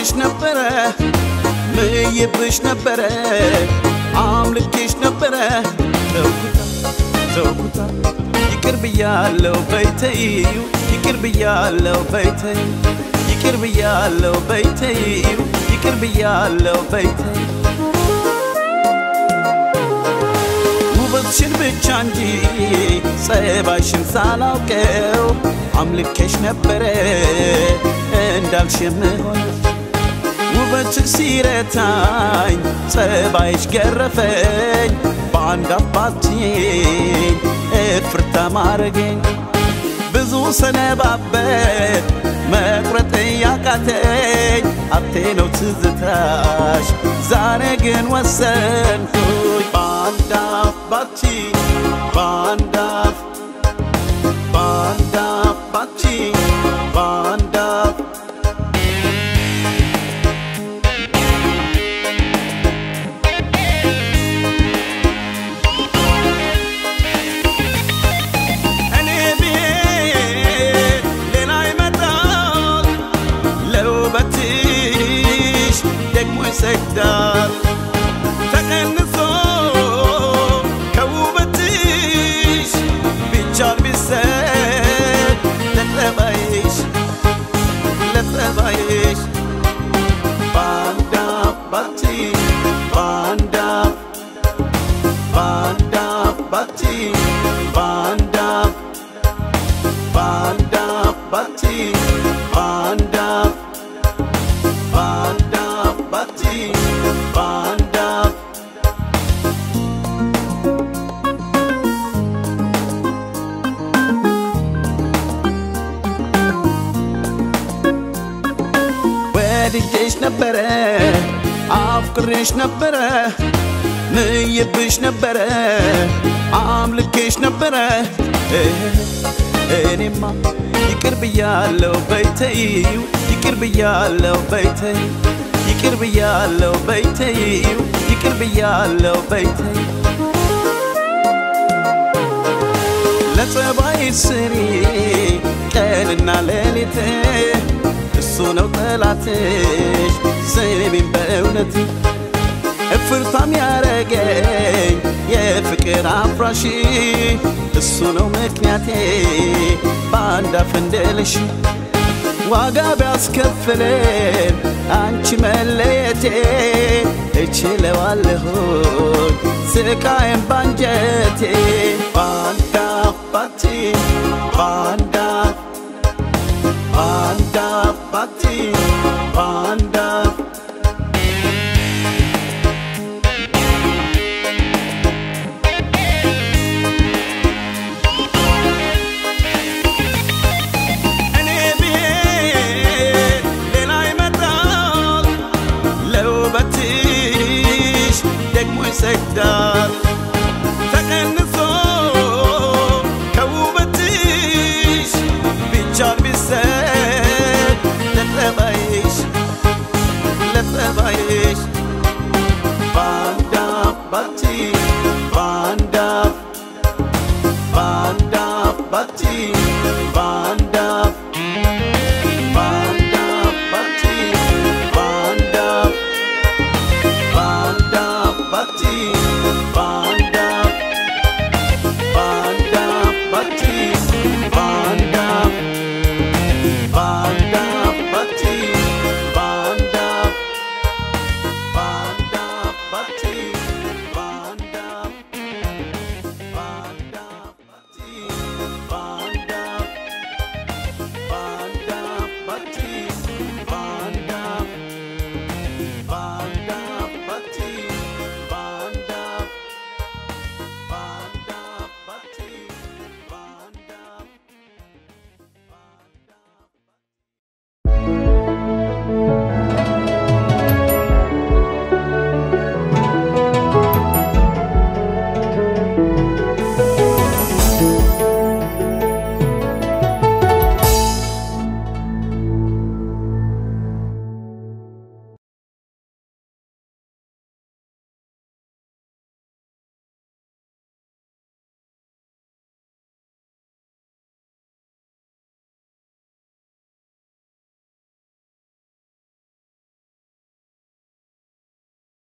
አውቅሽ ነበረ ምይብሽ ነበረ አምልኬሽ ነበረ ተውኩታ ተውኩታ ይቅር ብያለው በይተዩ ይቅር ብያለው በይተዩ ይቅር ብያለው በይተዩ ይቅር ብያለው በይተዩ ውበትሽን ብቻ እንጂ ጸባይሽን ሳላውቀው አምልኬሽ ነበረ እንዳልሽ የምሆን ውበትሽ ሲረታኝ ጸባይሽ ገረፈኝ በአንድ አባትኝ እፍርታ ማረገኝ ብዙ ሰነባበት መቁረጥ ያቃተኝ ሀብቴ ነው ትዝታሽ ዛሬ ግን ወሰንኩኝ በአንድ አባቲ በአንድ አፍ በአንድ አባቲ በአንድ አፍ እኔ ብሄድ ሌላ ይመጣል ለውበትሽ ደግሞ ይሰግዳል ተቀንሶ ከውበትሽ ቢቻል ቢሰጥ ለጠባይሽ ለጠባይሽ በአንድ አባቲ በአንድ አፍ በአንድ አባቲ በአንድ አፍ በአንድ አባቲ በአንድ አፍ በአንድ አባቲ በአንድ አፍ ወድጄሽ ነበረ አፍቅሬሽ ነበረ ምይብሽ ነበረ አምልኬሽ ነበረ እኔማ ይቅር ብያለው በይተዩ ይቅር ብያለው በይተዩ ይቅር ብያለው በይተዩ ይቅር ብያለው በይተዩ ለጸባይ ስሪ ቀንና ሌሊት እሱ ነው ጠላትሽ ስሚኝ በእውነት እፍርታም ያረገኝ የፍቅር አፍራሽ እሱ ነው ምክንያቴ በአንድ አፍ እንድልሽ ዋጋ ቢያስከፍለን አንቺ መለየቴ እችለዋለሁኝ ስቃይም ባንጀቴ በአንድ አባቲ በአንድ አፍ በአንድ አባቲ በአንድ አፍ እኔ ብሄድ ሌላ ይመጣል ለውበትሽ ደግሞ ይሰግዳል ተቀንሶ ከውበትሽ ቢቻል ቢሰጥ ለጠባይሽ ለጠባይሽ በአንድ አባቲ በአንድ አፍ በአንድ አባቲ በአንድ አፍ በአንድ አባቲ በአንድ አፍ በአንድ አባቲ በአንድ